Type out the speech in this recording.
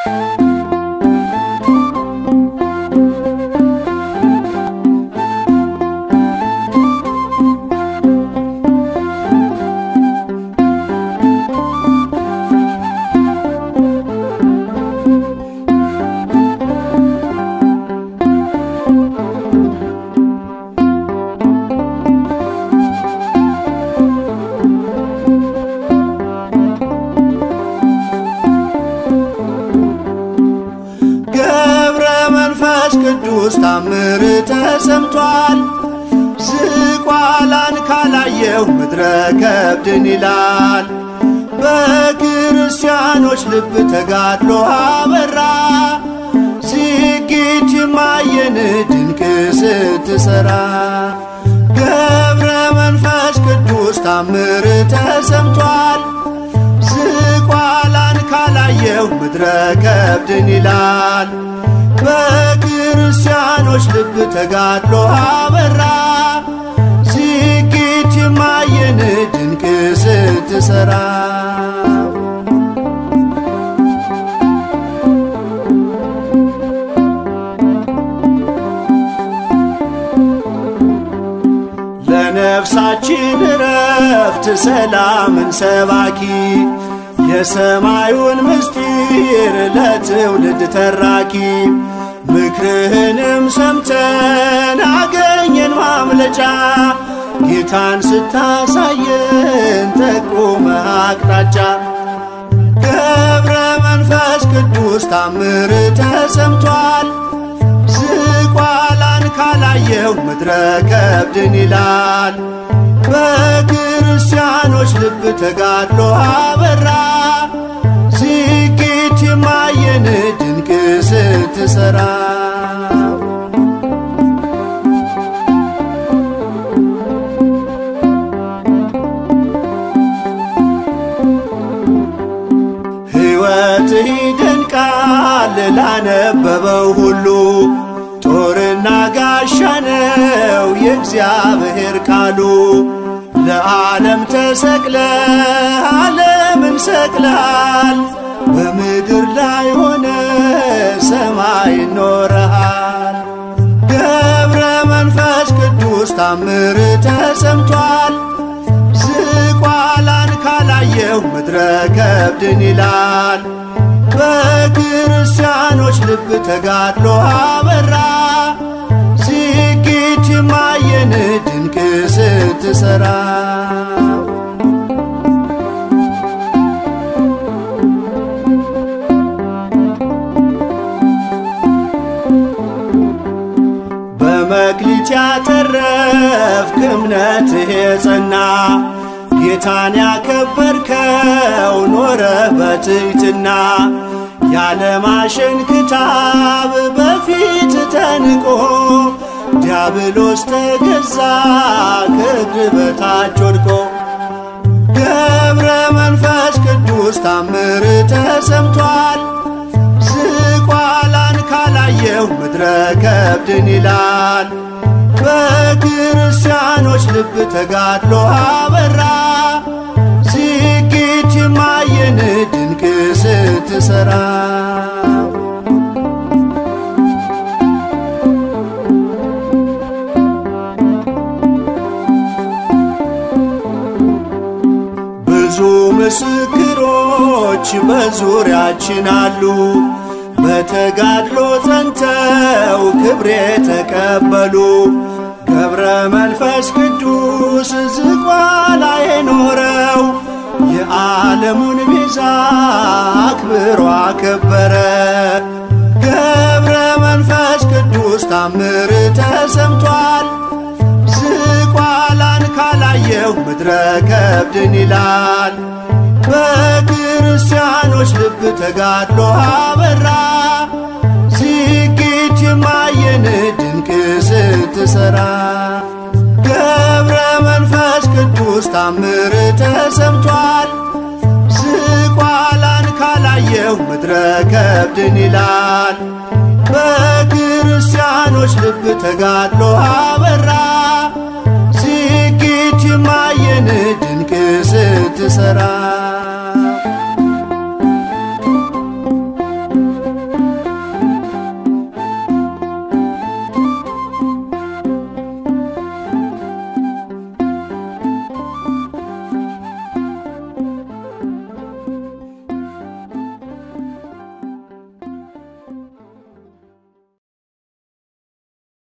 ገብረ መንፈስ ቅዱስ ታምር ተሰምቷል። ዝቋላን ካላየው ምድረ ከብድን ይላል። በክርስቲያኖች ልብ ተጋድሎ አበራ። ዝጊት ማየን ድንቅ ስትሰራ ገብረ መንፈስ ቅዱስ ታምር ተሰምቷል። ዝቋላን ካላየው ምድረ ከብድን ይላል። በክርስቲያኖች ልብ ተጋድሎ አበራ። ዝጊት የማየን ድንቅ ስትሰራ ለነፍሳችን ረፍት ሰላምን ሰባኪ የሰማዩን ምስጢር ለትውልድ ተራኪ ምክርህንም ሰምተን አገኘን ማምለጫ ጌታን ስታሳየን ጠቁመ አቅጣጫ ገብረ መንፈስ ቅዱስ ታምር ተሰምቷል። ዝቋላን ካላየው ምድረ ከብድን ይላል። በክርስቲያኖች ልብ ተጋድሎ አበራ። ዝጊት የማየን ድንቅ ስትሰራ ሕይወትህ ይደንቃል ላነበበው ሁሉ ጦርና ጋሻ ነው የእግዚአብሔር ቃሉ። ለዓለም ተሰቅለ ዓለምን ሰቅለሃል። በምድር ላይ ሆነ ሰማይ ኖረሃል። ገብረ መንፈስ ቅዱስ ታምር ተሰምቷል። ዝቋላን ካላየው ምድረ ከብድን ይላል። በክርስቲያኖች ልብ ተጋድሎ አበራ። ዝጊት የማየን ድንቅ ስትሰራ በመክሊት ያተረፍክ እምነትህ የጸና ጌታን ያከበርከው ኖረ በትሕትና ያለማሸን ክታብ በፊት ተንቆ ዲያብሎስ ተገዛ ከእግር በታች ወድቆ ገብረ መንፈስ ቅዱስ ታምር ተሰምቷል። ዝቋላን ካላየው ምድረ ከብድን ይላል። በክርስቲያኖች ልብ ተጋድሎ አበራ። ዝጊት የማየን ድንቅ ስትሰራ ብዙ ምስክሮች በዙሪያችን አሉ። በተጋድሎ ጸንተው ክብር የተቀበሉ ገብረ መንፈስ ቅዱስ ዝቋላ የኖረው የዓለሙን ቤዛ አክብሮ አከበረ። ገብረ መንፈስ ቅዱስ ታምር ተሰምቷል። ዝቋላን ካላየው ምድረ ከብድን ይላል። በክርስቲያኖች ልብ ተጋድሎ አበራ። ዝጊት የማየን ድንቅ ስትሰራ ገብረ መንፈስ ቅዱስ ታምር ተሰምቷል። ዝቋላን ካላየው ምድረ ከብድን ይላል። በክርስቲያኖች ልብ ተጋድሎ አበራ። ዝጊት የማየን ድንቅ ስትሰራ